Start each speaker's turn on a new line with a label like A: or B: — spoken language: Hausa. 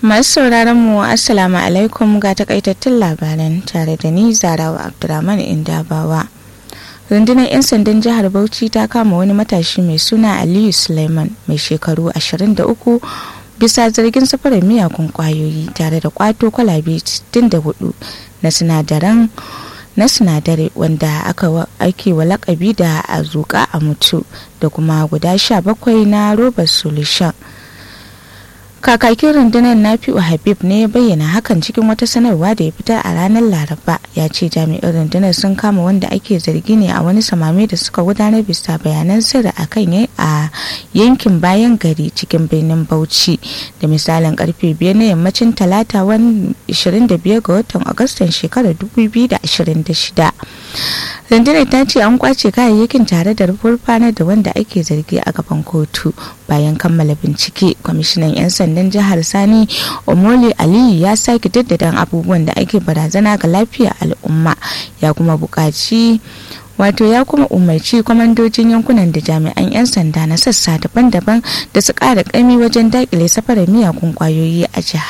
A: Masu sauraron mu Assalamu alaikum ga takaitattun labaran tare da ni Zarawa Abdurrahman Indabawa. Rundunar 'yan sandan jihar Bauchi ta kama wani matashi mai suna Aliyu Suleiman mai shekaru 23 bisa zargin safarar miyagun kwayoyi tare da kwato kwalabe 64 na sinadaran na sinadari wanda aka ake wa lakabi da azuka a mutu da kuma guda 17 na robar solution kakakin rundunar nafi'u habib ne ya bayyana hakan cikin wata sanarwa da ya fitar a ranar laraba ya ce jami'an rundunar sun kama wanda ake zargi ne a wani samame da suka gudanar bisa bayanan sirri a kan a yankin bayan gari cikin birnin bauchi da misalin karfe biyar na yammacin talata wani 25 ga watan agustan shekarar 2026 rundunar ta ce an kwace kayayyakin tare da rufurfanar da wanda ake zargi a gaban kotu bayan kammala bincike kwamishinan 'yan sandan jihar sani omoli aliyu ya sake daddadan abubuwan da ake barazana ga lafiyar al'umma ya kuma buƙaci wato ya kuma umarci kwamandojin yankunan da jami'an 'yan sanda na sassa daban-daban da su ƙara ƙami wajen daƙile safarar miyagun ƙwayoyi a jihar